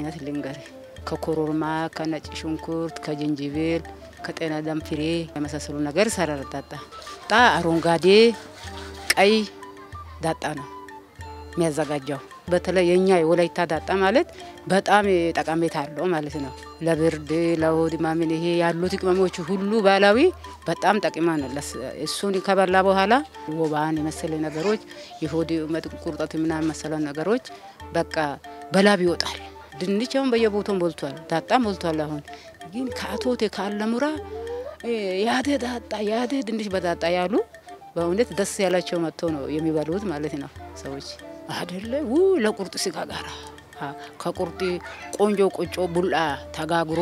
አይነት ልንገር፣ ከኮሮርማ፣ ከነጭ ሽንኩርት፣ ከጅንጅብል፣ ከጤና ደም ፍሬ የመሳሰሉ ነገር ይሰራል። ዳጣ ጣ አረንጓዴ፣ ቀይ ዳጣ ነው የሚያዘጋጀው። በተለይ የኛ የወላይታ ዳጣ ማለት በጣም ጠቀሜታ አለው ማለት ነው። ለብርድ ለሆድ ማምን ይሄ ያሉት ቅመሞች ሁሉ ባህላዊ በጣም ጠቂማ ነው። እሱን ከበላ በኋላ ወባን የመሰለ ነገሮች የሆድ ቁርጠት ምናምን መሰለ ነገሮች በቃ በላብ ይወጣል። ድንች አሁን በየቦታው ሞልቷል፣ ዳጣ ሞልቷል። አሁን ግን ከአቶቴ ካለሙራ ያደ ዳጣ ያደ ድንች በዳጣ ያሉ በእውነት ደስ ያላቸው መጥተው ነው የሚበሉት ማለት ነው ሰዎች አደለ ው ለቁርጥ ስጋ ጋራ ከቁርጥ ቆንጆ ቆጮ ቡላ ተጋግሮ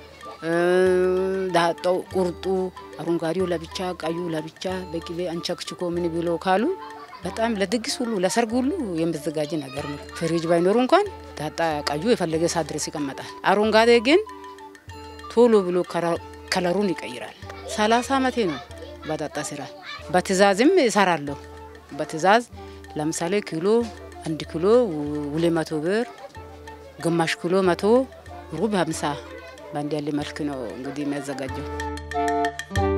ዳጣው ቁርጡ አረንጓዴው ለብቻ ቀዩ ለብቻ በቅቤ አንቸክችኮ ምን ብሎ ካሉ በጣም ለድግስ ሁሉ ለሰርግ ሁሉ የሚዘጋጅ ነገር ነው። ፍሪጅ ባይኖሩ እንኳን ዳጣ ቀዩ የፈለገ ሰዓት ድረስ ይቀመጣል። አረንጓዴ ግን ቶሎ ብሎ ከለሩን ይቀይራል። ሰላሳ አመቴ ነው በዳጣ ስራ። በትእዛዝም እሰራለሁ። በትእዛዝ ለምሳሌ ኪሎ አንድ ኪሎ ሁለት መቶ ብር፣ ግማሽ ኪሎ መቶ፣ ሩብ ሀምሳ በአንድ ያለ መልክ ነው እንግዲህ የሚያዘጋጀው።